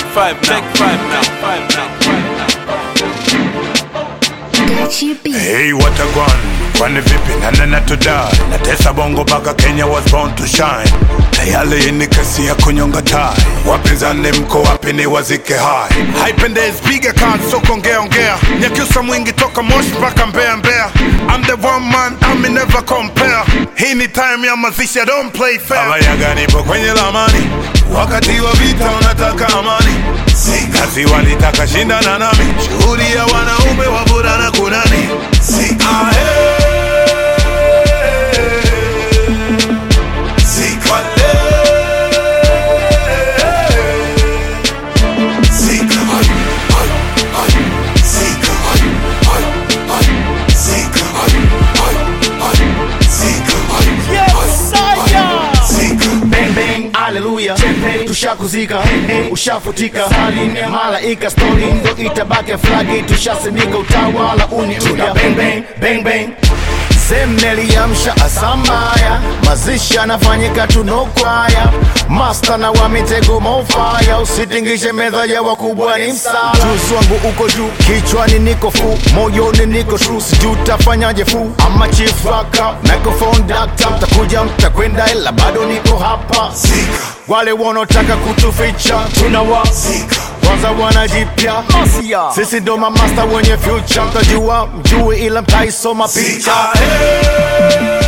five now. Take five now. Five now. Gachi B. Hey, what a gun, kwani vipi nanena to die natesa bongo mpaka Kenya was born to shine tayari hii ni kesi ya kunyonga tai wapinzani mko wapi ni wazike hai haipendezi piga kadi soko ongea ongea nyakiusa mwingi toka moshi mpaka mbea mbea I'm the one man I'm never compare hii ni time ya mazishi I don't play fair abayaga nipo kwenye lamani wakati wa vita unataka amani si kazi walitaka shindana nami shughuli ya wanaume wavulana kunani si ahe Sikale. Sika. Ay, ay, ay. Sika. Ay, ay, ay. Sika. Ay, ay, ay. Sika. Ay, ay, ay. Sika. bang bang haleluya tushakuzika ushafutika salin malaika stori ndo itabaki flagi tushasimika utawala uniuya bang bang bang bang semneliamsha asambaya mazishi anafanyika tunokwaya masta na wa mitego mofaya usitingishe meza ya wakubwa ni msala juzi wangu uko juu kichwani niko fu moyoni niko tru sijuu tafanyaje fu ama chief raka microphone dakta mtakuja mtakwenda ila bado niko hapa Sika. wale wanaotaka kutuficha tunawa Sika. kwanza wanajipya sisi ndo mamasta wenye future mtajua mjue ila mtaisoma picha Sika. Hey.